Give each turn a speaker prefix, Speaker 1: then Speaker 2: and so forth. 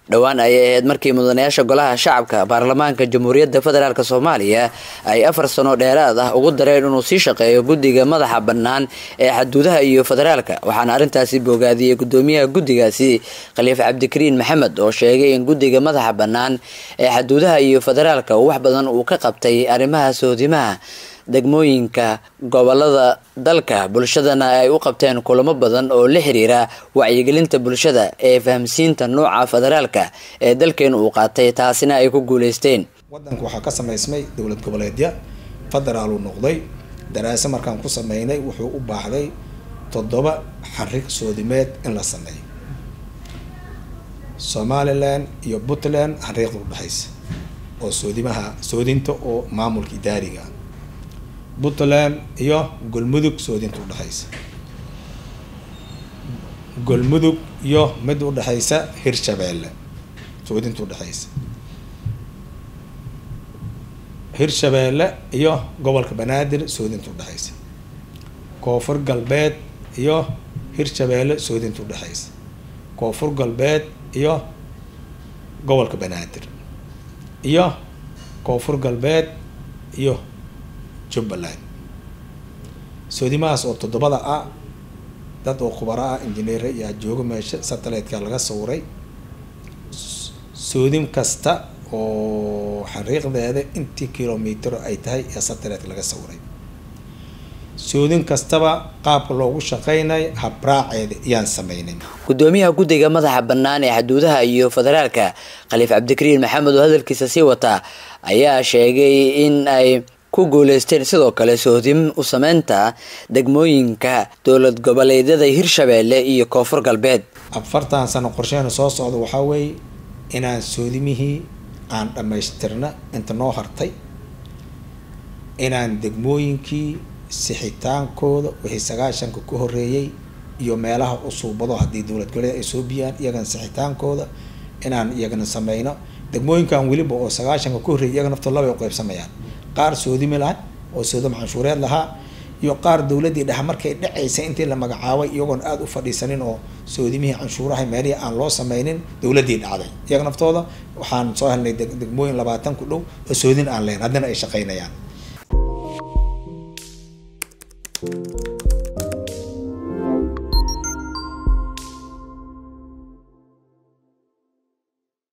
Speaker 1: dhowaan ayay ahayd markii mudanayaasha golaha shacabka baarlamaanka jamhuuriyadda federaalk soomaaliya ay afar sano dheeraad ah ugu dareen inuu sii shaqeeyo guddiga madaxa bannaan ee xaduudaha iyo federaalka waxaana arrintaasi bogaadiyey gudoomiyaha guddigaasi khaliif cabdikariin maxamed oo sheegay in guddiga madaxa bannaan ee xaduudaha iyo federaalka uu wax badan uu ka qabtay arrimaha soodimaha degmooyinka gobolada dalka bulshadana ay u qabteen kulamo badan oo la xiriira wacyigelinta bulshada ee fahamsiinta nooca federaalka ee dalkeenu uu qaatay taasina ay ku guuleysteen
Speaker 2: wadanka waxaa ka samaysmay dowlad goboleedya federaaluu noqday daraase markaan ku sameynay wuxuu u baahday toddoba xarig soodimeed in la sameeyo somalilan iyo puntland xariiqda udhexaysa oo soodimaha soodinta oo maamulka idaariga puntland iyo golmudug soodinta udhexaysa golmudug iyo mid udhexaysa hirshabeelle soodinta udhexaysa hirshabeelle iyo gobolka banaadir soodinta udhexaysa koonfur galbeed iyo hirshabeelle soodinta udhexaysa koonfur galbeed iyo gobolka banaadir iyo koonfur galbeed iyo jubbaland soodimahaas oo toddobada ah dad oo khubaro ah injineera yaa jooga meesha satellite-ka laga sawiray soodin kasta oo xariiqdeeda intii kilomitr ay tahay ee satellite laga sawiray soodin kastaba qaabka loogu shaqeynay habraaceeda ayaan sameynay
Speaker 1: gudoomiyaha guddiga madaxa bannaan ee xaduudaha iyo federaalka khaliif cabdikariin maxamed oo hadalkiisa sii wataa ayaa sheegay in ay ku guuleysteen sidoo kale soodim u sameynta degmooyinka dowlad goboleedyada hirshabeelle iyo koonfur galbeed
Speaker 2: afartan sano qorsheena soo socda waxaa weeye inaan soodimihii aan dhammaystirna inta noo hartay inaan degmooyinkii sixitaankooda wixii sagaashanka ku horeeyey iyo meelaha usuubado haddii dowlad goboleed ay soo biyaan iyagana sixitaankooda inaan iyagana sameyno degmooyinkan weliba oo sagaashanka ku horreeyay iyaga naftoo labay uqeybsamayaan qaar soodimi laha oo soodam canshuureed lahaa iyo qaar dowladdii dhexe markay dhacaysay intii la magacaabay iyagoon aada u fadhiisanin oo soodimihii canshuuraha meelihii aan loo sameynin dowladdii dhacday iyaga naftooda waxaan soo helnay degmooyin labaatan ku dhow oo soodin aan leyn haddana ay shaqeynayaan